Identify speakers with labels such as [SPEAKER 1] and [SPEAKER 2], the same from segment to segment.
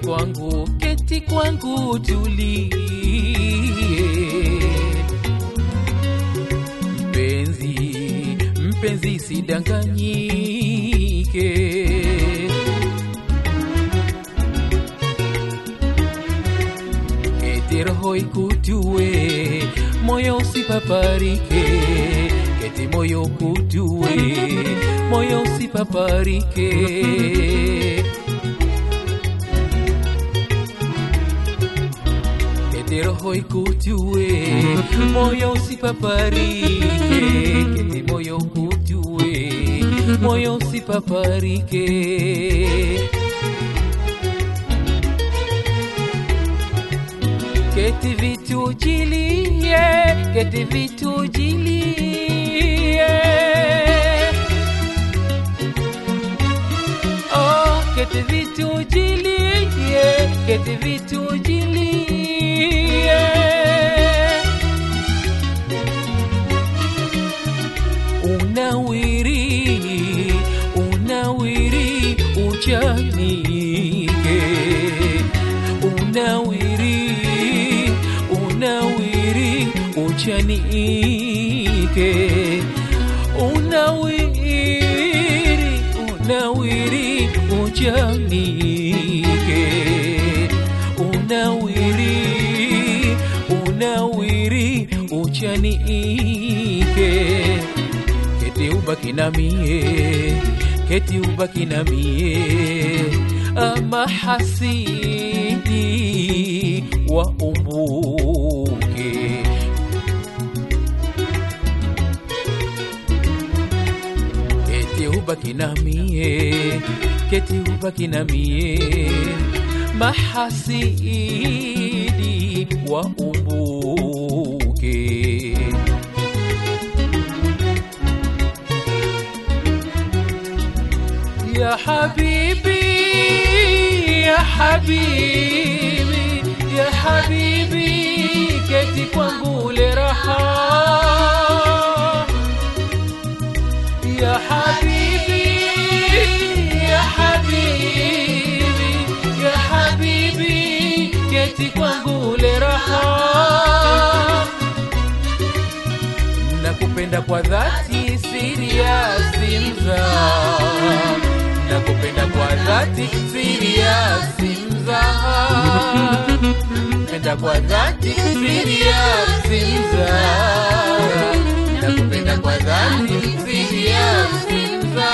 [SPEAKER 1] kwangu, keti kwangu, tulie mpenzi, mpenzi, sidanganyike. Keti roho ikutue, moyo usipaparike. Keti moyo kutue, moyo usipaparike. Keti roho ikutue, moyo usipaparike. Keti moyo kutue, moyo usipaparike. Keti vitu jilie, keti vitu jilie. Oh, keti vitu jilie, keti vitu jilie. Unawiri, unawiri, uchanike. Unawiri, unawiri, uchanike. Unawiri, unawiri, uchanike. Unawiri, unawiri, uchanike. Keti ubaki na mie, keti ubaki na mie, ama hasidi wa umbuke. Keti ubaki na mie, keti ubaki na mie, mahasidi wa umbuke. يا حبيبي يا حبيبي يا حبيبي keti kwangu le raha ya habibi ya habibi ya habibi keti kwangu le raha nakupenda kwa dhati siriasi mza nakupenda kwa dhati siriasi mza penda kwa dhati siriasi mza nakupenda kwa dhati siriasi mza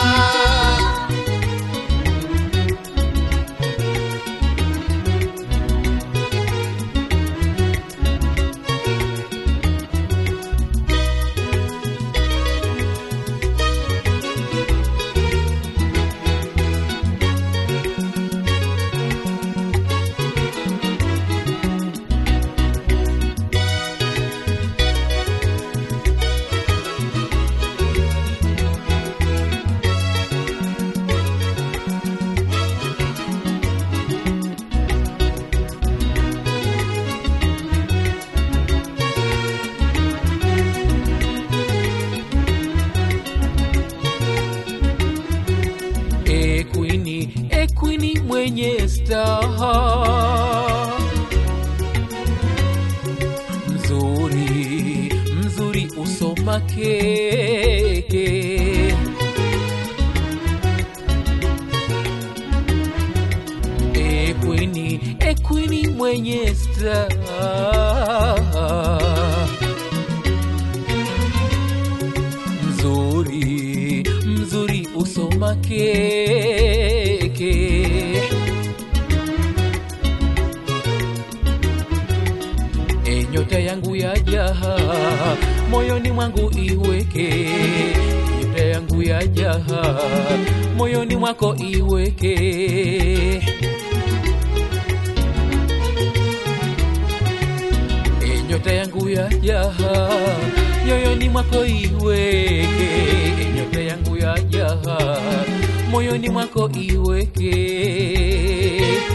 [SPEAKER 1] Ekwini, ekwini mwenye staha mzuri, mzuri usoma keke Ekwini, ekwini mwenye staha mzuri mzuri usoma keke e nyota yangu ya jaha moyoni mwangu iweke nyota yangu ya jaha moyoni mwako iweke e nyota yangu ya jaha moyoni mwako iweke e nyota yangu ya jaha moyoni mwako iweke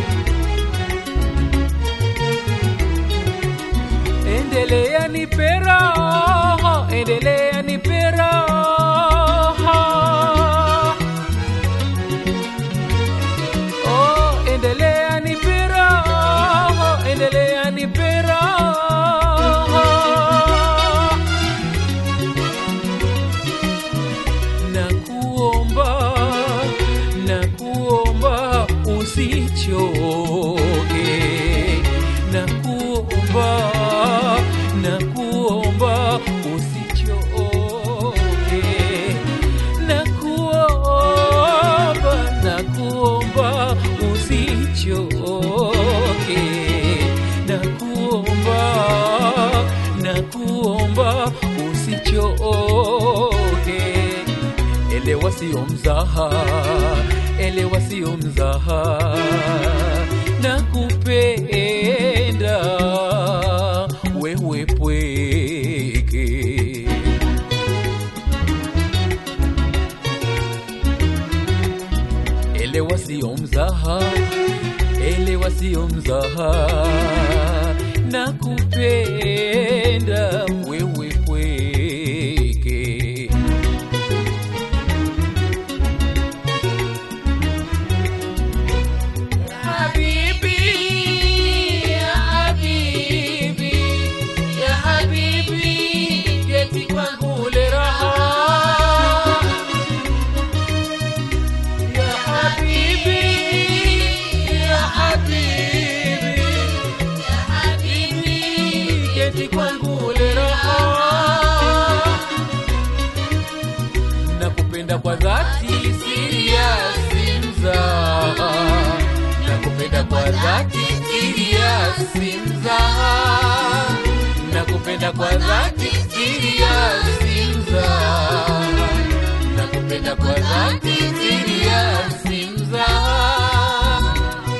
[SPEAKER 1] endelea nipe roho endelea nipe roho oh endelea usichoke na kuomba na kuomba usichoke na kuomba na kuomba usichoke na kuomba na kuomba usichoke elewa sio mzaha elewa sio mzaha na kupenda wewe pweke elewa sio mzaha elewa sio mzaha na kupenda wewe pweke Habibi, ya habibi, ya habibi, keti kwangu ule raha. Ya habibi, ya habibi, ya habibi, keti kwangu ule raha. Nakupenda kwa dhati, serious mzaha nakupenda kwa dhati serious mzaha nakupenda kwa dhati serious mzaha nakupenda kwa dhati serious mzaha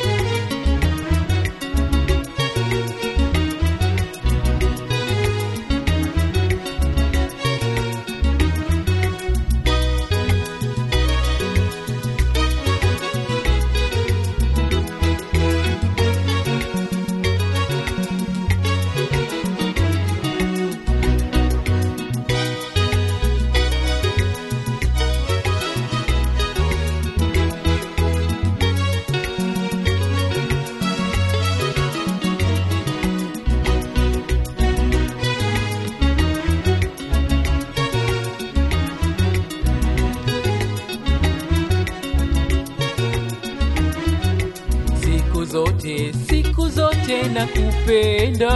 [SPEAKER 1] siku zote siku zote nakupenda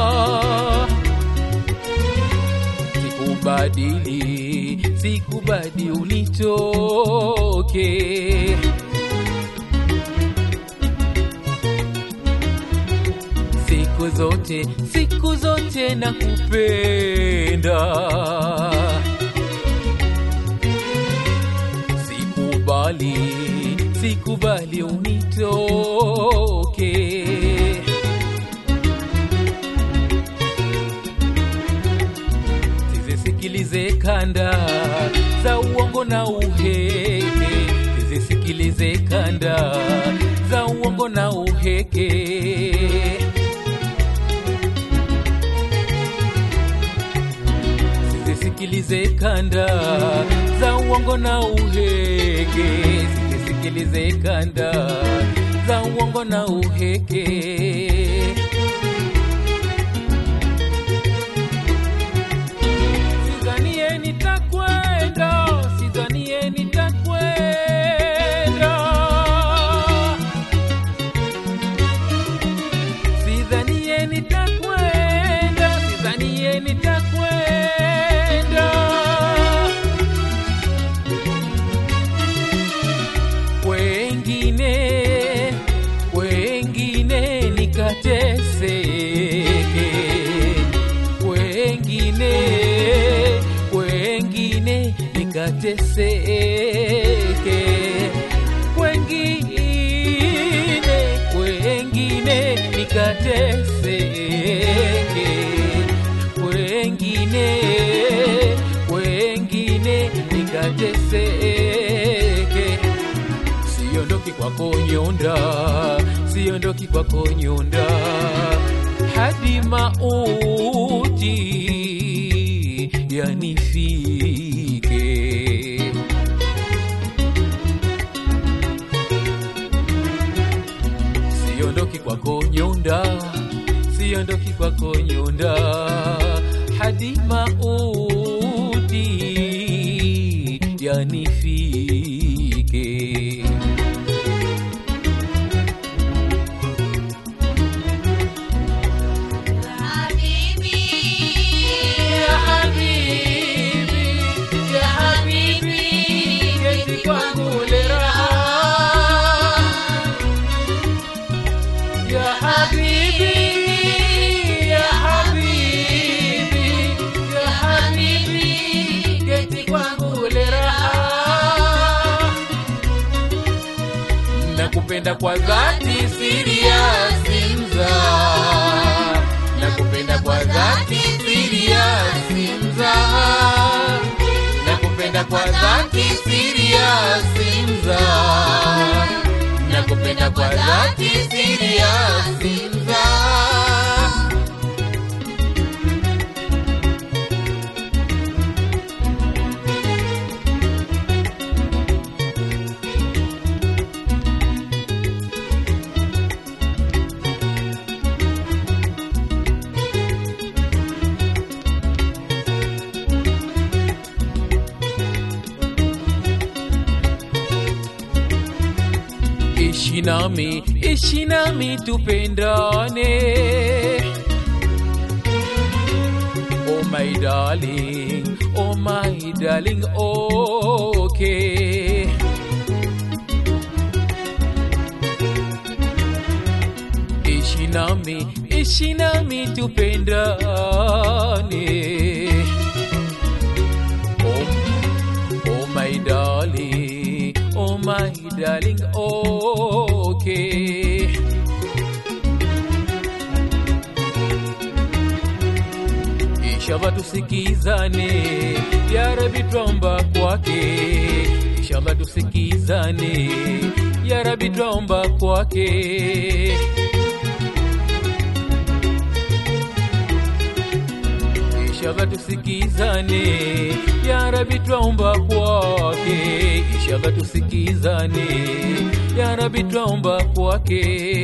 [SPEAKER 1] sikubadili sikubadi unitoke siku zote siku zote nakupenda sikubali sikubali unitoke sizisikilize kanda za uongo na uheke sizisikilize kanda za uongo na uheke sizisikilize kanda za uongo na uheke sizisikilize kanda za uongo na uheke sidhanie nitakwenda sidhanie nitakwenda sidhanie nitakwenda sidhanie nitakwenda wengine wengine nikateseke wengine wengine nikateseke wengine wengine nikateseke wengine wengine nikateseke siondoki kwako nyonda siondoki kwako nyonda hadi mauti yanifike siondoki kwako nyonda siondoki kwako nyonda hadi mauti yanifike nakupenda kwa dhati serious mza nakupenda kwa dhati serious mza nakupenda kwa dhati serious mza nakupenda kwa dhati serious mza ishi nami ishi nami tupendane oh my darling oh my darling okay ishi nami ishi nami tupendane oh, oh my darling oh my darling okay inshallah tusikizane ya rabi twomba kwake inshallah tusikizane ya rabi twomba kwake inshallah tusikizane ya rabi twaomba kwake inshallah tusikizane ya rabi twaomba kwake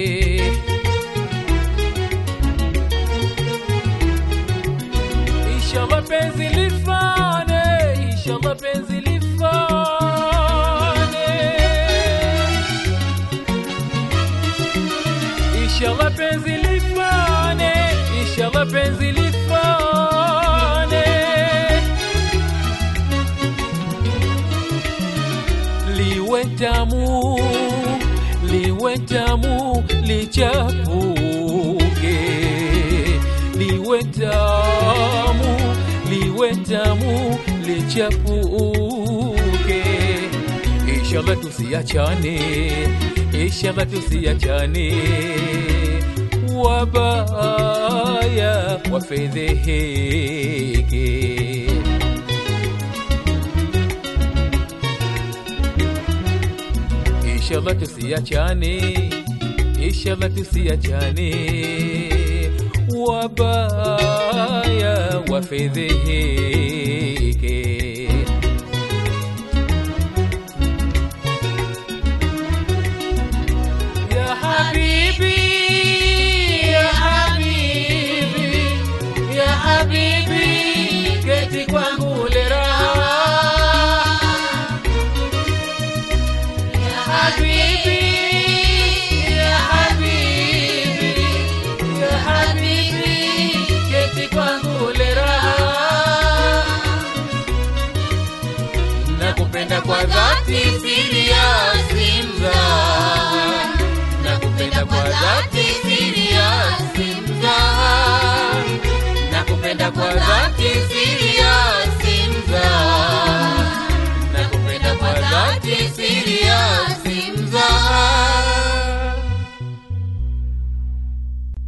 [SPEAKER 1] inshallah penzi lifane inshallah penzi lifane inshallah penzi lifane inshallah penzi lifane liwe tamu liwe tamu lichapuke liwe tamu liwe tamu lichapuke inshallah tusiachane inshallah tusiachane wabaya wafedheheke inshallah tusiachane inshallah tusiachane wabaya wafedheheke ya habibi ya habibi ya habibi keti kwangu leraha habibi ya habibi ya habibi keti kwangu leraha nakupenda kwa dhati serious mza nakupenda kwa dhati serious mza nakupenda kwa dhati serious mza nakupenda kwa dhati